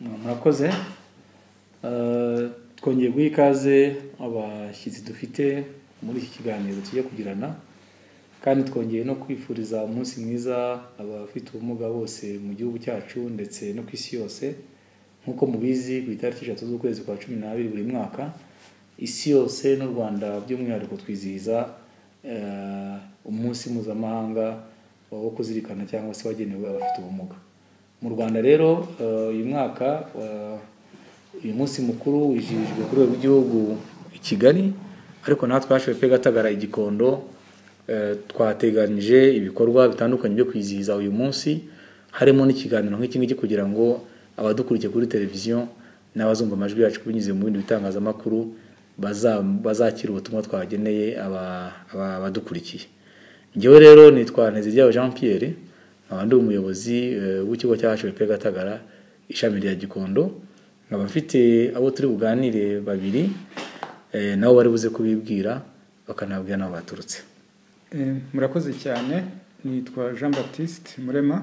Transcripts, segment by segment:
murakoze twongeye guha ikaze abashyitsi dufite muri iki kiganiro tujya kugirana kandi twongeye no kwifuriza umunsi mwiza abafite ubumuga bose mu gihugu cyacu ndetse no ku isi yose nk'uko mubizi ku itariki eshatu z'ukwezi kwa cumi n'abiri buri mwaka isi yose n'u rwanda by'umwihariko twizihiza eh, umunsi mpuzamahanga wo kuzirikana cyangwa se wagenewe abafite ubumuga mu rwanda rero eh, uyu mwaka eh, uyu munsi mukuru wijijwe ku rwego rw'igihugu i kigali ariko natwe twashoboye pe gatagara igikondo eh, twateganyije ibikorwa bitandukanye byo kwizihiza uyu munsi harimo n'ikiganiro nk'iki ngiki kugira ngo abadukurikiye kuri televiziyo n'abazumva amajwi yacu binyuze mu bindi bitangazamakuru baza- bazakira ubutumwa twageneye aba- aba- abadukurikiye njyewe rero nitwa nteziryawe jean pierre nkaba ndi umuyobozi eh, w'ikigo cya hpr gatagara ishami rya gikondo nkaba mfite abo turi buganire babiri eh, nabo bari buze kubibwira bakanababwira n'aho baturutse Eh, murakoze cyane nitwa jean baptiste murema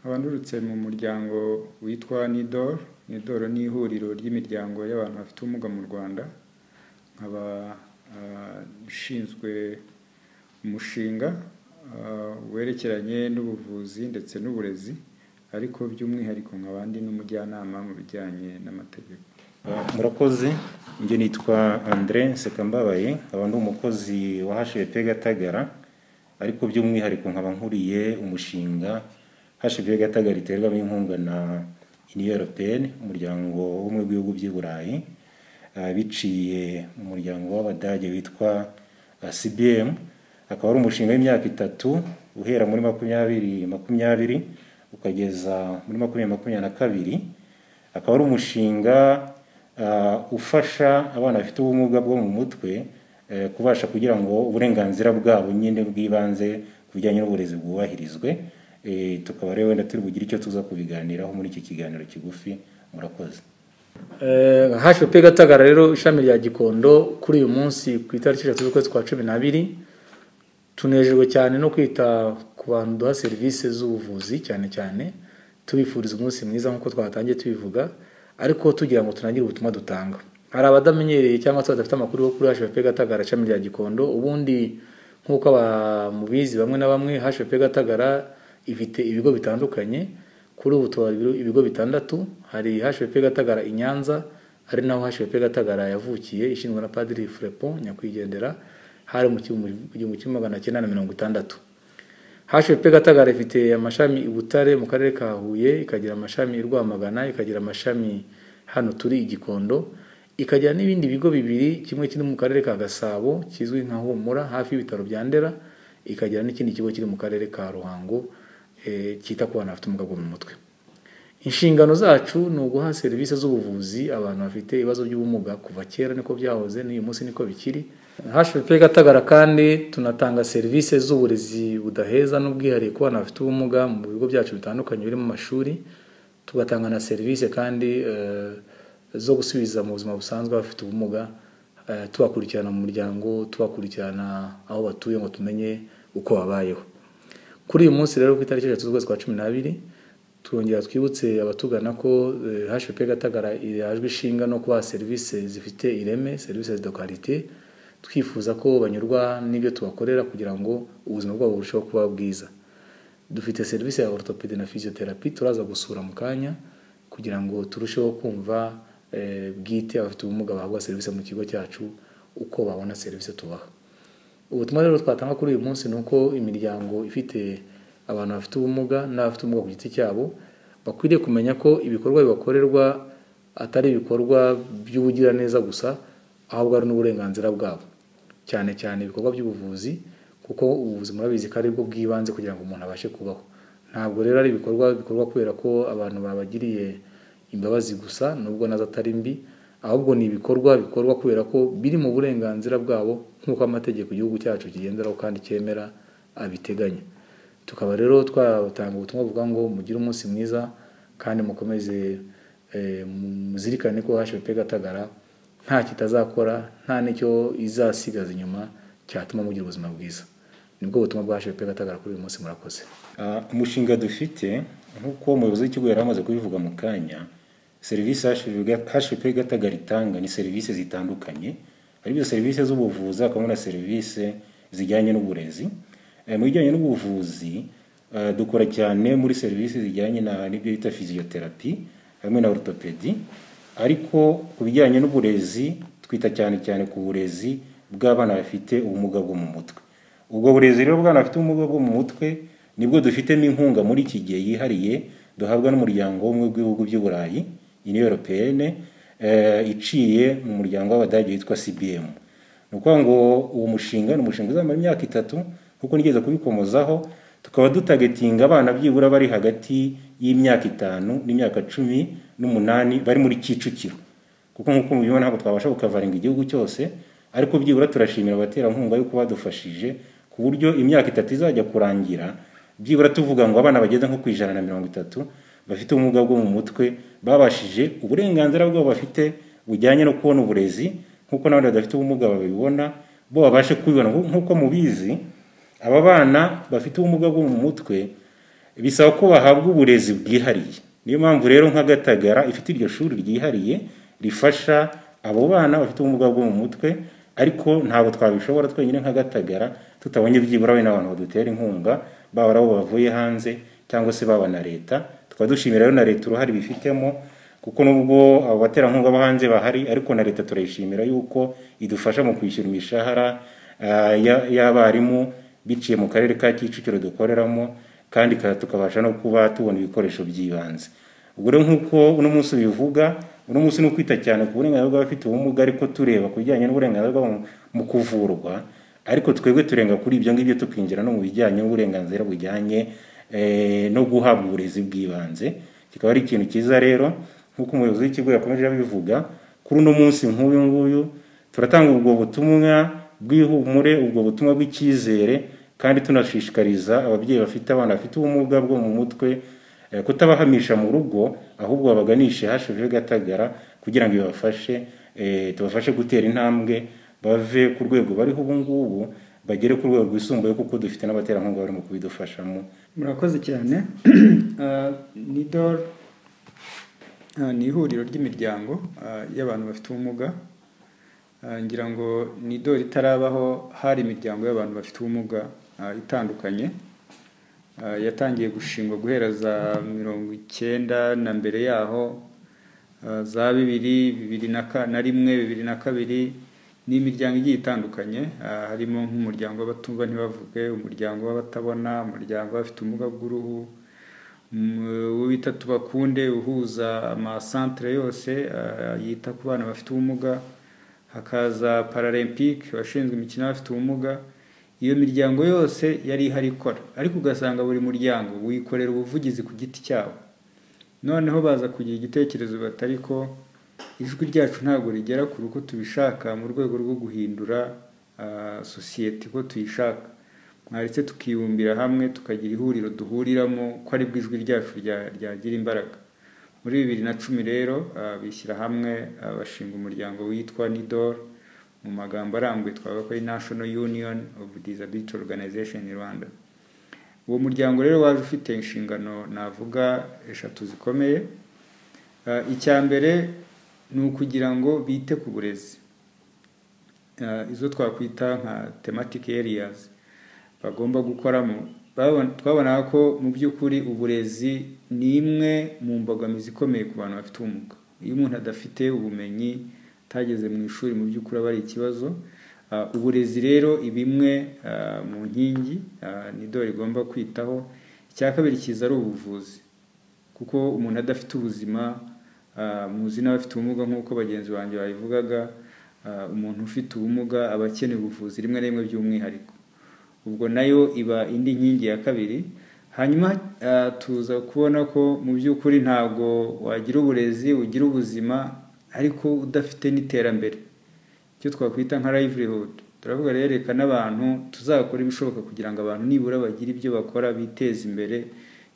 nkaba ndurutse mu muryango witwa nidoro nidoro ni ihuriro ry'imiryango y'abantu bafite ubumuga mu rwanda nkaba ah, nshinzwe umushinga ah, werekeranye n'ubuvuzi ndetse n'uburezi ariko by'umwihariko nkaba ndi n'umujyanama mu bijyanye n'amategeko murakoze njye nitwa andre sekambabaye nkaba ndi umukozi wa hpf gatagara ariko by'umwihariko nkaba nkuriye umushinga hpf gatagara iterwamo inkunga na union européenne umuryango w'umwe w'ibihugu by'i burayi ah, biciye mu muryango w'abadage witwa ah, cbm akaba ari umushinga w'imyaka itatu uhera muri makumyabiri makumyabiri ukageza muri makumyabiri makumyabiri na kabiri akaba ari umushinga ah, ufasha abana bafite ubumuga bwo mu mutwe eh, kubasha kugira ngo uburenganzira bwabo nyine bw'ibanze ku bijyanye n'uburezi bwubahirizwe Eh, tukaba rero wenda turi bugire icyo tuza kubiganiraho muri iki kiganiro kigufi murakoze hashwe pe gatagara rero ishami rya gikondo kuri uyu munsi ku itariki eshatu z'ukwezi kwa cumi n'abiri tunejejwe cyane no kwita ku bantu duha serivisi z'ubuvuzi cyane cyane tubifuriza umunsi mwiza nk'uko twatangiye tubivuga ariko tugira ngo tunagire ubutumwa dutanga hari abadamenyereye cyangwa se badafite amakuru yo kuri hashwe pe gatagara ishami rya gikondo ubundi nk'uko aba- mubizi bamwe na bamwe hashwe pe gatagara ifite ibigo bitandukanye kuri ubu tuba ibigo- ibigo bitandatu hari hpf gatagara i nyanza ari naho hpf gatagara yavukiye ishinzwe na padiri furepo nyakwigendera hari mu gihumbi- igihumbi kimwe magana cyenda na mirongo itandatu hpf gatagara ifite amashami i butare mu karere ka huye ikagira amashami i rwamagana ikagira amashami hano turi i gikondo ikagira n'ibindi bigo bibiri kimwe kiri mu karere ka gasabo kizwi nka humura hafi y'ibitaro bya ndera ikagira n'ikindi kigo kiri mu karere ka ruhango eh, cyita ku bana bafite ubumuga bwo mu mutwe inshingano zacu ni uguha serivisi z'ubuvuzi abantu bafite ibibazo by'ubumuga kuva kera niko byahoze n'uyu munsi niko bikiri hpf gatagara kandi tunatanga serivisi z'uburezi budaheza n'ubwihariye ku bana bafite ubumuga mu bigo byacu bitandukanye birimo amashuri tugatanga na serivisi kandi eh, zo gusubiza mu buzima busanzwe abafite ubumuga eh, tubakurikirana mu muryango tubakurikirana aho batuye ngo tumenye uko babayeho kuri uyu munsi rero ku itariki eshatu z'ukwezi kwa cumi n'abiri turongera twibutse abatugana ko eh, hpf gatagara irajwe ishinga no kubaha serivisi zifite ireme serivisi de karite twifuza ko banyurwa n'ibyo tubakorera kugira ngo ubuzima bwabo burusheho kuba bwiza dufite serivisi ya orthopedi na physiotherapy turaza gusura mu kanya kugira ngo turusheho kumva eh, bwite abafite ubumuga bahabwa serivisi mu kigo cyacu uko babona serivisi tubaha ubutumwa rero twatanga kuri uyu munsi ni uko imiryango ifite abantu bafite ubumuga n'abafite ubumuga ku giti cyabo bakwiriye kumenya ko ibikorwa bibakorerwa atari ibikorwa by'ubugiraneza gusa ahubwo ari n'uburenganzira bwabo cyane cyane ibikorwa by'ubuvuzi kuko ubuvuzi murabizi ko aribwo bw'ibanze kugira ngo umuntu abashe kubaho ntabwo rero ari ibikorwa bikorwa kubera ko abantu babagiriye imbabazi gusa nubwo nazo atari mbi ahubwo ni ibikorwa bikorwa kubera ko biri mu burenganzira bwabo nk'uko amategeko igihugu cyacu kigenderaho kandi cyemera abiteganya tukaba rero twatanga ubutumwa buvuga ngo mugire umunsi mwiza kandi mukomeze eh, muzirikane ko hpf gatagara nta kitazakora nta n'icyo izasigaza inyuma cyatuma mugira ubuzima bwiza nibwo butumwa bwa hpf gatagara kuri uyu munsi murakoze Ah, umushinga dufite nk'uko umuyobozi w'ikigo yari amaze kubivuga mu kanya serivisi hashwe gatagara itanga ni serivisi zitandukanye hari ibyo serivisi z'ubuvuzi hakabamo na serivisi zijyanye n'uburezi Eh, mu bijyanye n'ubuvuzi eh, dukora cyane muri serivisi zijyanye na- n'ibyo bita fiziyoterapi hamwe na orutopedi ariko ku bijyanye n'uburezi twita cyane cyane ku burezi bw'abana bafite ubumuga bwo mu mutwe ubwo burezi rero bw'abana bafite ubumuga bwo mu mutwe nibwo dufitemo inkunga muri iki gihe yihariye duhabwa n'umuryango w'ubumwe bw'ibihugu by'i burayi uniyo europeyene iciye mu muryango w'abadage witwa cbm ni ukuvuga ngo uwo mushinga ni umushinga uzamara imyaka itatu kuko nigeze kubikomozaho tukaba dutagetinga abana byibura bari hagati y'imyaka itanu n'imyaka cumi n'umunani bari muri kicukiro kuko nk'uko mubibona ntabwo twabasha gukavaringa igihugu cyose ariko byibura turashimira abaterankunga yuko badufashije ku buryo imyaka itatu izajya kurangira byibura tuvuga ngo abana bageze nko ku ijana na mirongo itatu bafite ubumuga bwo mu mutwe babashije uburenganzira bwabo bafite bujyanye no kubona uburezi nk'uko n'abandi badafite ubumuga babibona bo babashe kubibona Nku- nk'uko mubizi aba bana bafite ubumuga bwo mu mutwe bisaba ko bahabwa uburezi bwihariye niyo mpamvu rero nka gatagara ifite iryo shuri ryihariye rifasha abo bana bafite ubumuga bwo mu mutwe ariko ntabwo twabishobora twenyine nka gatagara tutabonye byibura we n'abantu badutera inkunga baba ari abo bavuye hanze cyangwa se baba na leta tukaba dushimira rero na leta uruhare bifitemo kuko nubwo abo baterankunga bo hanze bahari ariko na leta turayishimira yuko idufasha mu kwishyura imishahara ah, ya- y'abarimu biciye mu karere ka kicukiro dukoreramo kandi ka- tukabasha no kuba tubona ibikoresho by'ibanze ubwo rero nk'uko uno munsi ubivuga uno munsi ni ukwita cyane ku burenganzira bw'abafite ubumuga ariko tureba ku bijyanye n'uburenganzira bwabo mu- mu kuvurwa ariko twebwe turenga kuri ibyo ngibyo tukinjira no mu bijyanye n'uburenganzira bujyanye eh, no guhabwa uburezi bw'ibanze kikaba ari ikintu cyiza rero nk'uko umuyobozi w'ikigo yakomeje abivuga kuri uno munsi nk'uyu nguyu turatanga ubwo butumwa bw'ihumure ubwo butumwa bw'icyizere kandi tunashishikariza ababyeyi bafite abana bafite ubumuga bwo mu mutwe eh, kutabahamisha mu rugo ahubwo babaganishe hashijeho gatagara kugira ngo bibafashe eh, tubafashe gutera intambwe bave ku rwego bariho ubu ngubu bagere ku rwego rwisumbuye kuko dufite n'abaterankunga barimo kubidufashamo murakoze cyane Ah, nidor ah, ni ihuriro ry'imiryango ah, y'abantu bafite ubumuga Ah, ngira ngo nidor itarabaho hari imiryango y'abantu bafite ubumuga ah, itandukanye Ah, yatangiye gushingwa guhera za mirongo icyenda na mbere yaho ah, za bibiri bibiri na ka- na rimwe bibiri na kabiri n'imiryango igiye itandukanye ah, harimo nk'umuryango w'abatumva ntibavuge umuryango w'abatabona umuryango w'abafite ubumuga bw'uruhu um, uwo bita tubakunde uhuza amasantere yose ah, yita ku bana bafite ubumuga hakaza paralempike washinzwe imikino y'abafite ubumuga iyo miryango yose yari ihari ikora ariko ugasanga buri muryango wikorera ubuvugizi ku giti cyawo noneho baza kugira igitekerezo bati ariko ijwi ryacu ntabwo rigera kure uko tubishaka mu rwego rwo guhindura ah, sosiyete uko tuyishaka mwaretse tukibumbira hamwe tukagira ihuriro duhuriramo ko aribwo ijwi ryacu rya- ryagira imbaraga muri bibiri na cumi rero ah, bishyira hamwe ah, bashinga umuryango witwa nidor mu magambo arambuye twavuga ko ari national union of disability organization in rwanda uwo muryango rero waje ufite inshingano navuga eshatu zikomeye Ah, icya mbere ni ukugira ngo bite ku burezi Ah, izo twakwita nka thematic areas bagomba gukoramo Babon- twabonaga ko mu by'ukuri uburezi ni imwe mu mbogamizi ikomeye ku bantu bafite ubumuga iyo umuntu adafite ubumenyi atageze mu ishuri mu by'ukuri aba ari ikibazo Ah, uburezi rero ibimwe mu nkingi ah, ni dore igomba kwitaho icya kabiri kiza ari ubuvuzi kuko umuntu adafite ubuzima ah, muzi n'abafite ubumuga nk'uko bagenzi banjye babivugaga ah, umuntu ufite ubumuga aba akeneye ubuvuzi rimwe na rimwe by'umwihariko ubwo nayo iba indi nkingi ya kabiri hanyuma ah, tuza kubona ko mu by'ukuri ntabwo wagira uburezi ugira ubuzima ariko udafite n'iterambere icyo twakwita nka livelihood turavuga rero reka n'abantu tuzakora ibishoboka kugira ngo abantu nibura bagire ibyo bakora biteze imbere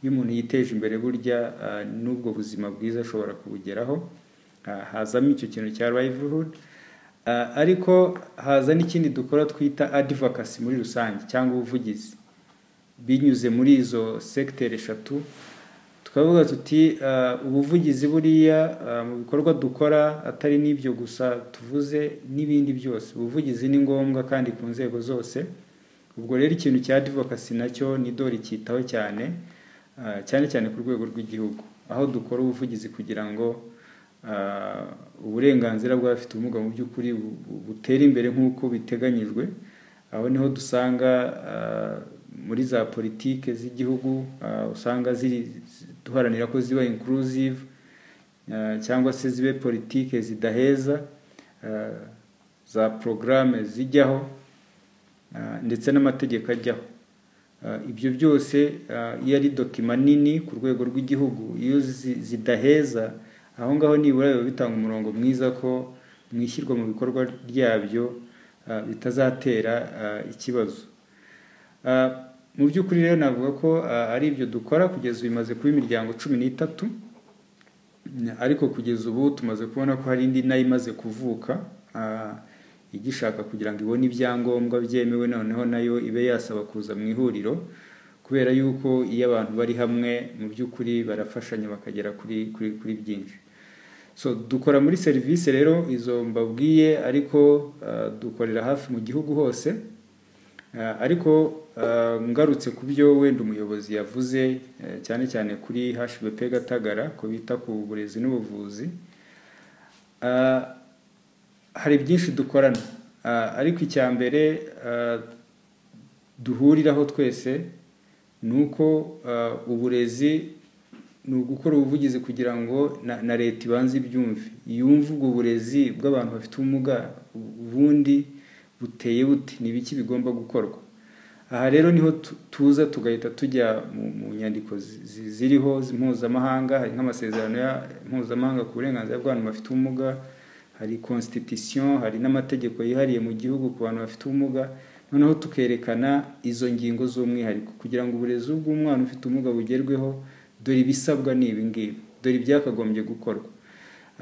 iyo umuntu yiteje imbere burya ah, n'ubwo buzima bwiza ashobora kubugeraho Ah, hazamo icyo kintu cya livelihood Ah, ariko haza n'ikindi dukora twita advocacy muri rusange cyangwa ubuvugizi binyuze muri izo sekiteri eshatu tukavuga tuti ah, ubuvugizi buriya ah, mu bikorwa dukora atari n'ibyo gusa tuvuze n'ibindi byose ubuvugizi ni ngombwa kandi ku nzego zose ubwo rero ikintu cya advocacy nacyo ni dore cyitaho cyane ah, cyane cyane ku rwego rw'igihugu aho dukora ubuvugizi kugira ngo ah, uburenganzira bw'abafite ubumuga mu by'ukuri bu- bu- butere imbere nk'uko biteganyijwe aho niho dusanga ah, muri za politike z'igihugu ah, usanga ziri duharanira ko ziba inclusive ah, cyangwa se zibe politike zidaheza ah, za porogaramu zijyaho ah, ndetse n'amategeko ajyaho Ah, ibyo byose ah, iyo ari dokima nini ku rwego rw'igihugu iyo zi- zidaheza aho ngaho nibura biba bitanga umurongo mwiza ko mu ishyirwa mu bikorwa ryabyo ah, bitazatera ah, ikibazo Ah, mu by'ukuri rero navuga ko ah, ari ibyo dukora kugeza ubu bimaze kuba imiryango cumi n'itatu ariko kugeza ubu tumaze kubona ko hari indi nayo imaze kuvuka ah, igishaka kugira ngo ibone ibyangombwa byemewe noneho nayo ibe yasaba kuza mu ihuriro kubera yuko iyo abantu bari hamwe mu by'ukuri barafashanya bakagera kuri kuri kuri byinshi so dukora muri serivisi rero izo mbabwiye ariko ah, dukorera hafi mu gihugu hose Ah, ariko ah, ngarutse ku byo wenda umuyobozi yavuze eh, cyane cyane kuri HBP Gatagara ko bita ku burezi n'ubuvuzi Ah, hari byinshi dukorana Ah, ariko icya mbere ah, duhuriraho twese ni uko ah, uburezi ni ugukora ubuvugizi kugira ngo na, na leta ibanze ibyumve yumve ubwo burezi bw'abantu bafite ubumuga ubundi buteye bute ni ibiki bigomba gukorwa aha rero niho tu- tuza tugahita tujya mu, mu nyandiko zi- zi- ziriho zi- mpuzamahanga hari nk'amasezerano ya mpuzamahanga ku burenganzira bw'abantu bafite ubumuga hari constitution hari n'amategeko yihariye mu gihugu ku bantu bafite ubumuga noneho tukerekana izo ngingo z'umwihariko kugira ngo uburezi bw'umwana ufite ubumuga bugerweho dore ibisabwa ni ibi ngibi dore ibyakagombye gukorwa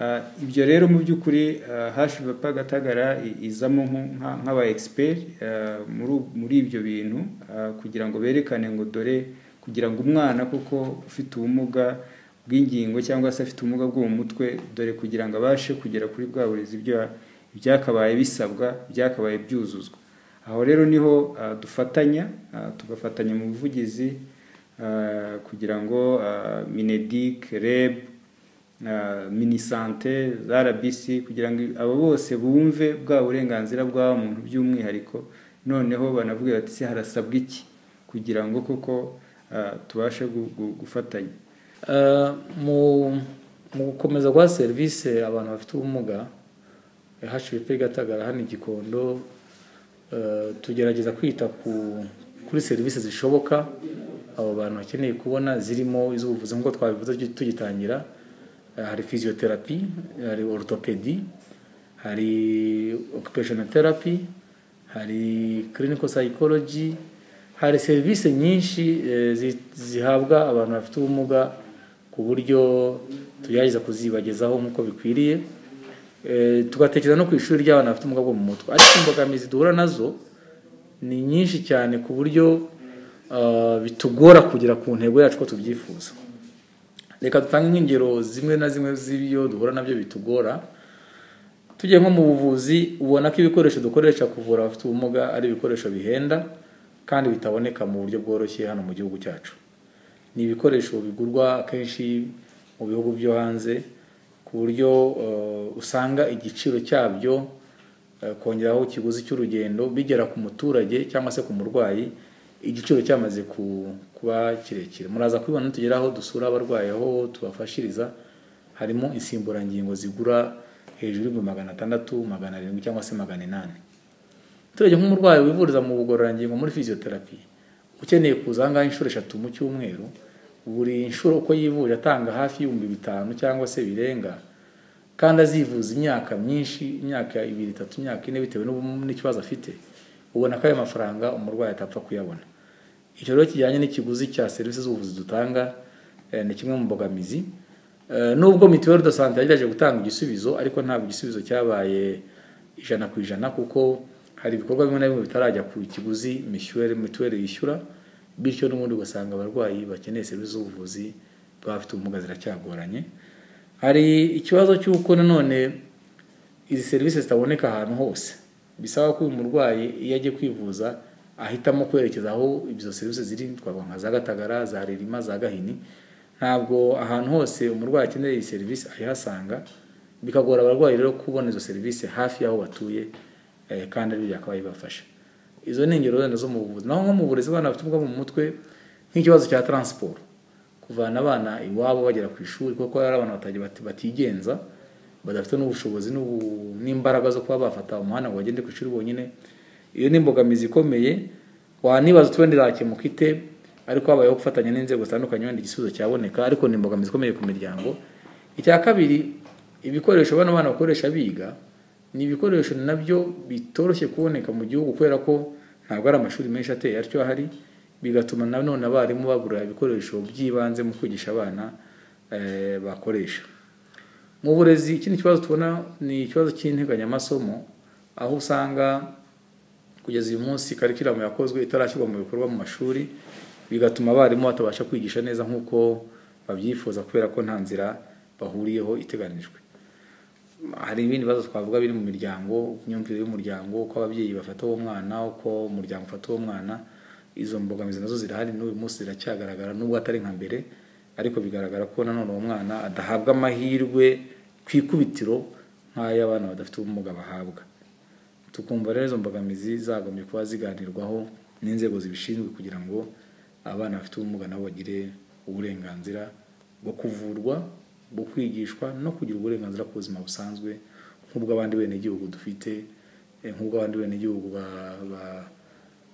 Ah, ibyo rero mu by'ukuri hashvp gatagara i- izamo nko- nka- nk'aba expert ah, muri u- muri ibyo bintu ah, kugira ngo berekane ngo dore kugira ngo umwana kuko ufite ubumuga bw'ingingo cyangwa se afite ubumuga bwo mu mutwe dore kugira ngo abashe kugera kuri bwa burezi ibyo ya- ibyakabaye bisabwa byakabaye byuzuzwa aho rero niho ah, dufatanya ah, tugafatanya mu buvugizi ah, kugira ngo ah, minedik reb na minisante za RBC kugira ngo abo bose bumve bwa burenganzira bwa muntu by'umwihariko noneho banavuga bati se harasabwa iki kugira ngo koko ah, tubashe gu- gu- gufatanya Eh, mu mu gukomeza guha serivisi abantu bafite ubumuga hashwe gatagara hano i gikondo eh, tugerageza kwita ku kuri serivisi zishoboka abo bantu bakeneye kubona zirimo iz'ubuvuzi nk'uko twabivuze tugi- tugitangira Eh, hari physiotherapy hari orthopedi hari occupational therapy hari clinical psychology hari serivisi nyinshi eh, zi- zihabwa abantu bafite ubumuga ku buryo tugerageza kuzibagezaho nk'uko bikwiriye Eh, tugatekereza no ku ishuri ry'abana bafite ubumuga bwo mu mutwe ariko imbogamizi duhura nazo ni nyinshi cyane ku buryo ah, bitugora kugera ku ntego yacu ko tubyifuza reka dutange nk'ingero zimwe na zimwe z'ibyo duhura nabyo bitugora tugiye nko mu buvuzi ubona ko ibikoresho dukoresha kuvura abafite ubumuga ari ibikoresho bihenda kandi bitaboneka mu buryo bworoshye hano mu gihugu cyacu ni ibikoresho bigurwa akenshi mu bihugu byo hanze ku buryo eh, usanga igiciro cyabyo eh, kongeraho ikiguzi cy'urugendo bigera ku muturage cyangwa se ku murwayi igiciro cyamaze ku- kuba kirekire muraza kubibona nitugeraho dusura abarwayi aho tubafashiriza harimo insimburangingo zigura hejuru y'ibihumbi magana atandatu magana arindwi cyangwa se magana inani turege nk'umurwayi wivuriza mu bugororangingo muri fiziyoterapi ukeneye kuza ahangaha inshuro eshatu mu cyumweru buri nshuro uko yivuje atanga hafi y'ibihumbi bitanu cyangwa se birenga kandi azivuza imyaka myinshi imyaka ibiri itatu imyaka ine bitewe n'ubu- n'ikibazo afite ubona ko ayo mafaranga umurwayi atapfa kuyabona icyo rero kijyanye n'ikiguzi cya serivisi z'ubuvuzi dutanga eh, ni kimwe mu mbogamizi Eh, nubwo mituweli do sante yagerageje gutanga igisubizo ariko ntabwo igisubizo cyabaye ijana ku ijana kuko hari ibikorwa bimwe na bimwe bitarajya ku kiguzi mituweli mituweli yishyura bityo n'ubundi ugasanga abarwayi bakeneye serivisi z'ubuvuzi bafite ubumuga ziracyagoranye hari ikibazo cy'uko nanone izi serivisi zitaboneka ahantu hose bisaba ko uyu murwayi iyo agiye kwivuza ahitamo kwerekeza aho izo serivisi ziri twavuga nka za gatagara za ririma za gahini ntabwo ahantu hose umurwayi akeneye iyi serivisi ayihasanga bikagora abarwayi rero kubona izo serivisi hafi y'aho batuye eh, kandi ari byakabaye bibafasha izo ni ingero wenda zo mu buvuzi naho nko mu burezi abana bafite ubumuga mu mutwe nk'ikibazo cya taransiporo kuvana abana iwabo bagera ku ishuri kuko hari abana batagiye bati- batigenza badafite n'ubushobozi n'ubu- n'imbaraga zo kuba bafata umuhanda ngo bagende ku ishuri bonyine iyo ni imbogamizi ikomeye wanibaza utundi zakemuka ite ariko habayeho gufatanya n'inzego zitandukanye wenda igisubizo cyaboneka ariko ni imbogamizi ikomeye ku miryango icya kabiri ibikoresho bano bana bakoresha biga ni ibikoresho nabyo bitoroshye kuboneka mu gihugu kubera ko ntabwo ari amashuri menshi ateye atyo ahari bigatuma nanone abarimu babura ibikoresho by'ibanze mu kwigisha abana eh, bakoresha mu burezi ikindi kibazo tubona ni ikibazo cy'integanyamasomo aho usanga kugeza uyu munsi karikiramu yakozwe itarashyirwa mu bikorwa mu mashuri bigatuma abarimu batabasha kwigisha neza nk'uko babyifuza kubera ko nta nzira bahuriyeho iteganijwe hari ibindi bibazo twavuga biri mu miryango imyumvire y'umuryango uko ababyeyi bafata uwo mwana uko umuryango ufata uwo mwana izo mbogamizi nazo zirahari n'uyu munsi ziracyagaragara nubwo atari nka mbere ariko bigaragara ko nanone uwo mwana adahabwa amahirwe ku ikubitiro nk'ay'abana badafite ubumuga bahabwa tukumva rero izo mbogamizi zagombye kuba ziganirwaho n'inzego zibishinzwe kugira ngo abana bafite ubumuga nabo bagire uburenganzira bwo kuvurwa bwo kwigishwa no kugira uburenganzira ku buzima busanzwe nk'ubw'abandi benegihugu dufite eh, nk'ubw'abandi benegihugu ba- ba-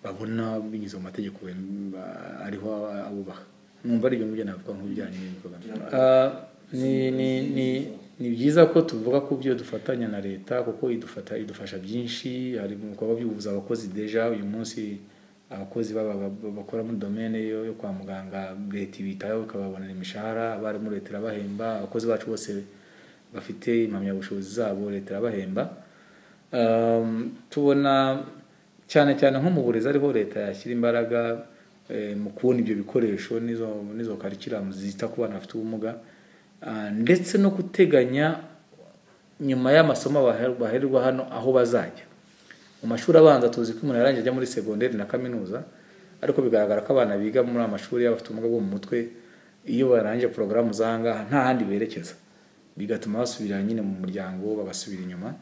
babona binyuze mu mategeko bem- ba- ariho aba- abubaha numva ari ibyo ngibyo navuga nk'ibijyanye n'imbogamizi Ah, ni- ni- ni- ni byiza ko tuvuga ku byo dufatanya na leta kuko idufata idufasha byinshi hari mu bikorwa by'ubuvuzi abakozi deja uyu munsi abakozi baba- baba- bakora muri domene yo yo kwa muganga leta ibitaho ikababonera imishahara abarimu leta irabahemba abakozi bacu bose bafite impamyabushobozi zabo leta irabahemba Um, tubona cyane cyane nko mu burezi ariho leta yashyira imbaraga eh, mu kubona ibyo bikoresho n'izo n'izo karikiramu zita ku bana bafite ubumuga Ah, ndetse no guteganya nyuma y'amasomo baher- bahererwa hano aho bazajya mu mashuri abanza tuzi ko umuntu yarangije ajya muri segonderi na kaminuza ariko bigaragara ko abana biga muri amashuri y'abafite ubumuga bwo mu mutwe iyo barangije porogaramu z'aha ngaha nta handi berekeza bigatuma basubira nyine mu muryango bagasubira inyuma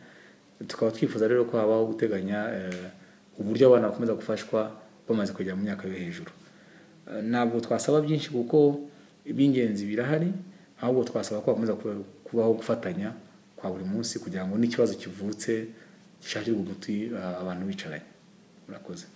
tukaba twifuza rero ko habaho guteganya eh, uburyo abana bakomeza gufashwa bamaze kugera mu myaka yo hejuru Eh, ntabwo twasaba byinshi kuko iby'ingenzi birahari ahubwo twasaba ko bakomeza kuba- kubaho gufatanya kwa buri munsi kugira ngo n'ikibazo kivutse gishakirwe umuti eh, abantu bicaranye murakoze